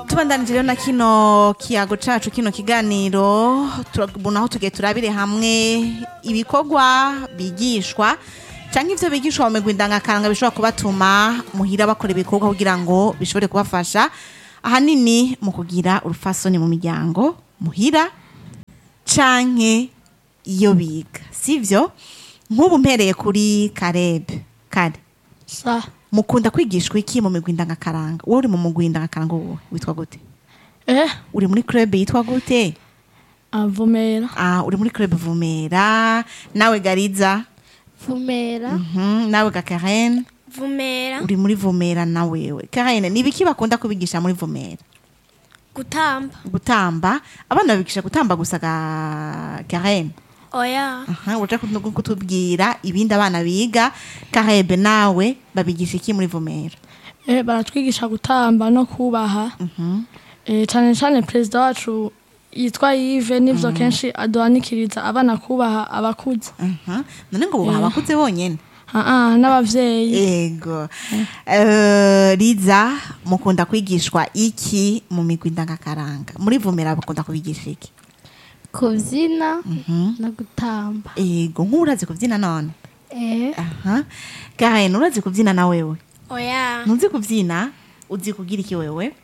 tubandanije rero na kino kiyago cacu kino kiganiro turabona aho tugiye turabire hamwe ibikorwa bigishwa canke ivyo bigishwa mu migwi ndangakaranga bishobora kubatuma muhira bakora ibikorwa kugira ngo bishobore kubafasha ahanini mu kugira urufasoni mu miryango muhira canke iyo biga sivyo nk'ubu mpereye kuri karebe kare sa mukunda kwigishwa iki mu migwi ndangakaranga wowe uri mu mugwi ndangakaranga wowe witwa gute eh uri muri club yitwa gute avumera ah uri muri club vumera nawe gariza vumera mhm nawe ga Karen vumera uri muri vumera na wewe Karen ni biki bakunda kubigisha muri vumera gutamba gutamba abana babigisha gutamba gusa ga Karen oya aha uje kutu- kutubwira ibindi abana biga Karebe nawe babigisha iki muri vumera eh baratwigisha gutamba no kubaha eh cyane cyane perezida wacu yitwa Yves nivyo kenshi aduhanikiriza abana kubaha abakuze aha none ngo bubaha abakuze bonyene ah ah n'abavyeyi Ego. Eh, Liza mukunda kwigishwa iki mu migwi ndangakaranga muri vumera bakunda kubigisha iki kubyina no gutamba ego nk'ubu urazi kubyina none eh aha Karen urazi kubyina na wewe oya ntuzi kubyina uzi kugira iki wewe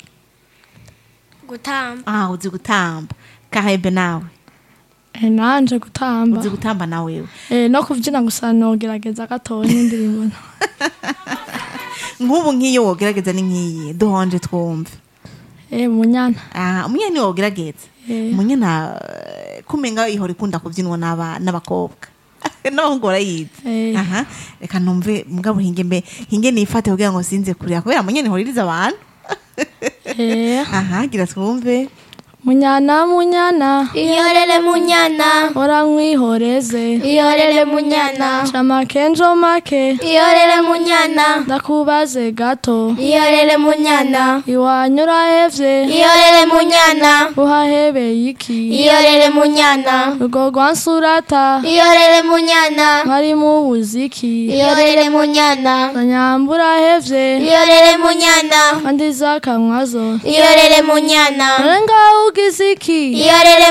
gutamba ah uzi gutamba Karebe nawe eh nanje gutamba uzi gutamba na wewe eh no kuvyina gusa nogerageza gatoya n'indirimbo nk'ubu nk'iyo wogerageza ni nk'iyi duhonje twumve eh munyana ah umunyana ni wogerageza Eh. umunyana eh, kumenga ihora ikunda kubyinwa n'aba- n'abakobwa n'abahungu barayizi Eh. aha reka numve mugabo hinge mbe hinge nifate kugira ngo sinze kurira kubera munyana ihora iriza abantu eh aha gira twumve munyana munyana ihorere munyana ora mwihoreze ihorere munyana chama kenjo make ihorere munyana ndakubaze gato ihorere munyana iwanyura hevye ihorere munyana uhahebeye iki ihorere munyana rugo rwansurata ihorere munyana mwari mubuziki ihorere munyana zanyambura hevye ihorere munyana kandi zakamwazo ihorere munyana renga ugiziki ihorere